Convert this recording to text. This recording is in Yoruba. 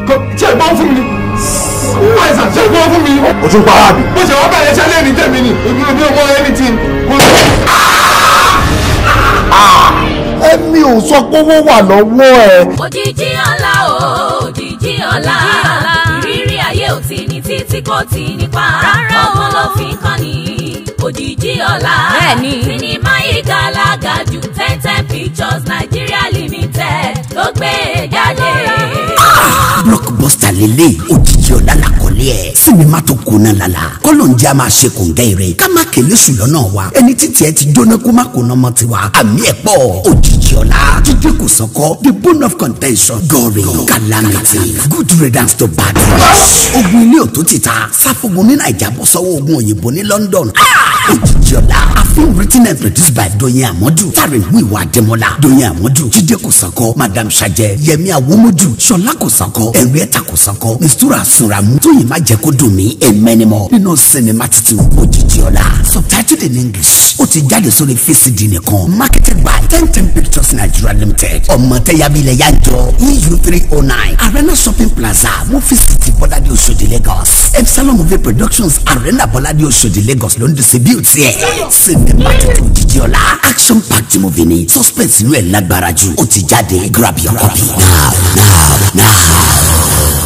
ṣe é gbọ́ fún mi àìsàn ṣe é gbọ́ fún mi. o tún para mi. bó ṣe wọ́n bẹ̀rẹ̀ iṣẹ́ lẹ́ni tẹ̀mí ni èmi ò ní ọmọ anything. ẹ̀mí ò sọ pé owó wà lọ́wọ́ ẹ̀. òjijì ọ̀la o òjijì ọ̀la ìrírí ayé ò tí ní títí kò tí nípa ọgbọ́n ló fi ń kọ́ni òjijì ọ̀la Bẹ́ẹ̀ni. sinimá ìgalaga ju ten ten pictures Nigeria limited ló gbé e jáde. blockbuster lele òjijì ọ̀la làkọ́lé ẹ̀ sinimá tó kóná lala kọ́lọ̀ ń jẹ́ a máa ṣe kòǹgẹ́ rẹ̀ ká má kélé sùn lọ́nà wa ẹni títí ẹ ti jóná kó má kóná mọ́ tiwa àmì ẹ̀ pọ̀ òjijì ọ̀la jíde kò sọ́kọ́ the bone of contention gory calamity good riddance to bad news ogun ilé òtó ti ta sáfógun ní naija bọ́ sọ́wọ́ ogun òyìnbó ní london Ah! òjijì ọ̀la a film written and produced by doyin amadu starring wiwa ademola doyin amadu jíde kò sọ́kọ́ madam sajẹ yẹmi awomodu sọlá kò sọ́kọ́ henrietta kò sọ́kọ́ mistura sunramu tóyin má jẹ́ kó dùn mí ẹ̀mẹ́nimọ̀ nínú sinimá titun òjijì ọ̀la subtitled in english ó ti jáde sórí fcd nìkan marketed by ten ten pictures nigeria limited ọmọ tẹyabilẹ yanjọ eu three oh nine arena shopping plaza movie city bọ́ládé oṣòdì lagos epsilon movie productions arena bọ́ládé oṣòdì lagos ló ń distribute ẹ̀ sinimá titun òjijì ọ̀la action packed movie ni suspense inú ẹ̀ lágbára jù ó ti jáde grab your copy now now now.